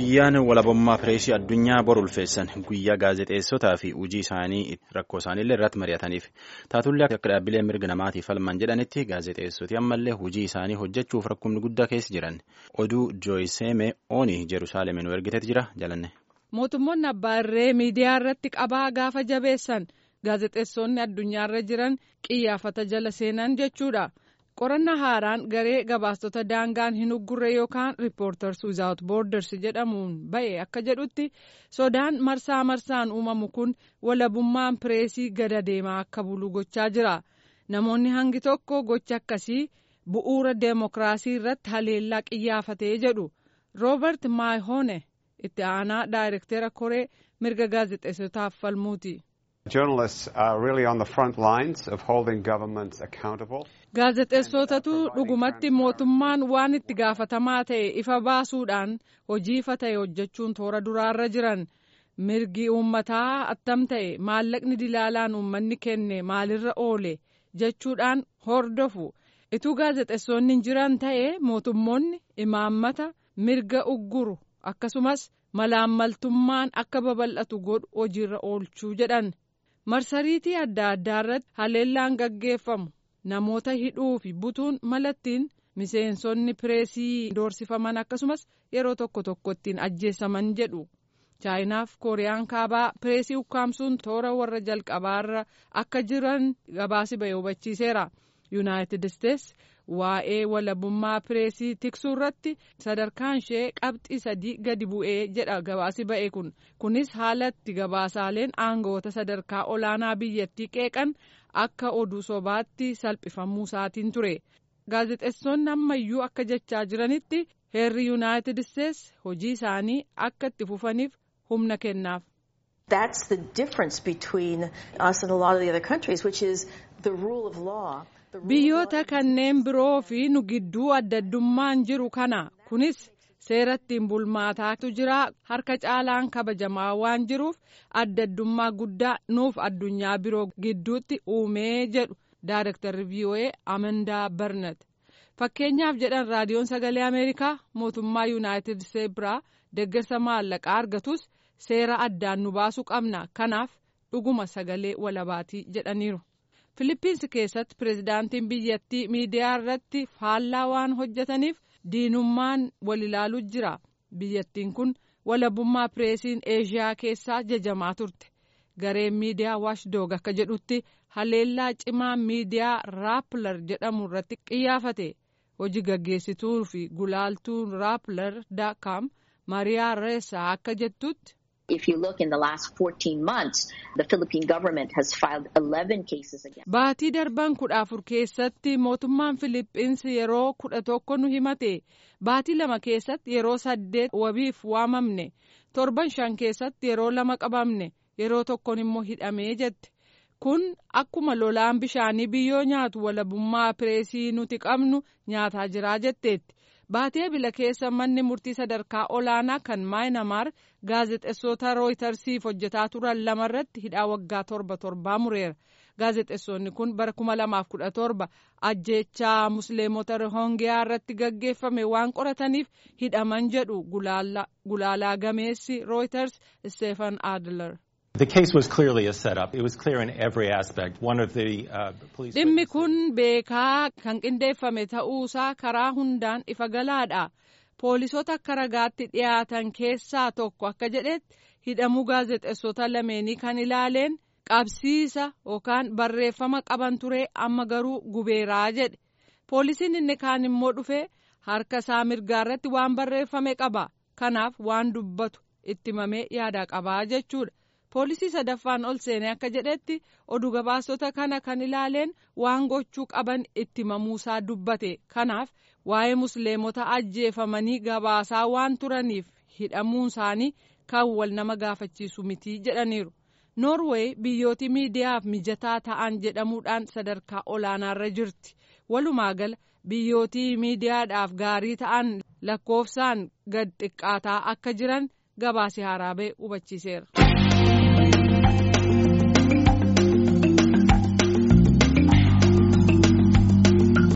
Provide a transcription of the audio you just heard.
Guyyaan walabummaa pireesii addunyaa bor ulfeessan guyyaa gaazexeessotaa fi hojii isaanii rakkoo isaaniillee irratti mari'ataniif taatullee akka dhaabbilee mirga namaatiif falman jedhanitti gaazexeessoti ammallee hojii isaanii hojjechuuf rakkoomni guddaa keessa jiran oduu jooyiseeme oonii jerusaalemin nu ergiteet jira jalanne. mootummoonni abbaa irree miidiyaa irratti qabaa gaafa jabeessan gaazexeessonni addunyaarra jiran qiyyaafata jala seenan jechuudha. qorannaa haaraan garee gabaastota daangaan hin uggurre yookaan riippoorters wizaawut boorders jedhamuun ba'e akka jedhutti sodaan marsaa marsaan uumamu kun walabummaan pireesii gada deemaa akka bulu gochaa jira namoonni hangi tokko gocha akkasii bu'uura deemokiraasii irratti haleellaa qiyyaafatee jedhu roobert maayhoone itti aanaa daayirektera koree mirga gaazexeessotaaf falmuuti. gaazexeessotatu dhugumatti mootummaan waan itti gaafatamaa ta'e ifa baasuudhaan hojii ifa ta'e hojjechuun toora duraarra jiran mirgi uummataa attam ta'e maallaqni dilaalaan uummanni kenne maalirra oole jechuudhaan hordofu ituu gaazexeessonni jiran ta'e mootummoonni imaammata mirga ugguru akkasumas malaammaltummaan akka babal'atu godhu hojiirra oolchuu jedhan marsariitii adda addaa irratti haleellaan gaggeeffamu. namoota hidhuu fi butuun malattiin miseensonni pireesii doorsifaman akkasumas yeroo tokko tokko ittiin ajjeesaman jedhu chaayinaaf kooriyaan kaabaa pireesii ukkaamsuun toora warra jalqabaarra akka jiran gabaasi ba'e hubachiiseera yuunaayitid isteetsi waa'ee walabummaa pireesii tiksuu irratti sadarkaan ishee qabxii sadii gadi bu'ee jedha gabaasi ba'e kun kunis haalatti gabaasaaleen aangawoota sadarkaa olaanaa biyyattii qeeqan akka oduu sobaatti salphifamuu isaatiin ture gaazexeessonni ammayyuu akka jechaa jiranitti heerri yuunaayitid isteetsi hojii isaanii akka itti fufaniif humna kennaaf. That's the difference between us and a lot of the other countries, which is the rule of law. Biyyoota kanneen biroo fi nu gidduu adda addummaan jiru kana kunis seera ittiin bulmaataatu jira harka caalaan kabajamaa waan jiruuf adda addummaa guddaa nuuf addunyaa biroo gidduutti uumee jedhu daayirektarri VOA Amandaa Barnat. Fakkeenyaaf jedhan raadiyoon sagalee Ameerikaa mootummaa Yuunaayitid Isteetsi biraa deeggarsa maallaqaa argatus seera addaan nu baasuu qabna kanaaf dhuguma sagalee walabaatii jedhaniiru. Filiippiinsi keessatti pirezidaantiin biyyattii miidiyaa irratti faallaa waan hojjetaniif diinummaan wal ilaaluu jira. Biyyattiin kun walabummaa pireesiin Eeshiyaa keessaa jajamaa turte. Gareen miidiyaa Waashdoog akka jedhutti haleellaa cimaa miidiyaa Raappilar jedhamu irratti qiyyaafate. Hojii gaggeessituu fi gulaaltuun Raappilar daakaam Mariyaa Reessaa akka jettutti. If you look in the last 14 months, the Philippine government has filed 11 cases against. Baatii darban kudha afur keessatti mootummaan Filiippiinsi yeroo kudha tokko nu himate. Baatii lama keessatti yeroo saddeet wabiif waamamne. Torban shan keessatti yeroo lama qabamne. Yeroo tokkoon immoo hidhamee jette. Kun akkuma lolaan bishaanii biyyoo nyaatu walabummaa pireesii nuti qabnu nyaataa jiraa jetteetti. baatee bila keessa manni murtii sadarkaa olaanaa kan maayinamaar gaazexeessota rooytarsiif hojjetaa turan lamarratti hidhaa waggaa torba torbaa mureera gaazexeessonni kun bara kuma lamaaf kudha torba ajjeechaa musliimota rohongiyaa irratti gaggeeffame waan qorataniif hidhaman jedhu gulaalaa gameessi rooyters steefan adler. The case was clearly a setup. It was clear in every aspect. One of the uh, police. Dhimmi kun beekaa kan qindeeffame ta'uusaa karaa hundaan ifa galaadha. Poolisoota akka ragaatti dhiyaatan keessaa tokko akka jedhetti hidhamuu gaazexeessota lameenii kan ilaaleen qabsiisa yookaan barreeffama qaban ture amma garuu gubeeraa jedhe. Poolisiin inni kaan immoo dhufe harka isaa mirgaa irratti waan barreeffame qaba. Kanaaf waan dubbatu itti mamee yaada qabaa jechuudha. poolisii sadaffaan ol seenee akka jedhetti oduu gabaasota kana kan ilaaleen waan gochuu qaban itti mamuusaa dubbate kanaaf waa'ee musliimota ajjeefamanii gabaasaa waan turaniif hidhamuun isaanii kan wal nama gaafachiisu mitii jedhaniiru noorweey biyyooti miidiyaaf mijataa ta'an jedhamuudhaan sadarkaa olaanaarra jirti walumaa gala biyyootii miidiyaadhaaf gaarii ta'an lakkoofsaan gad xiqqaataa akka jiran gabaasi haaraa ba'e hubachiiseera.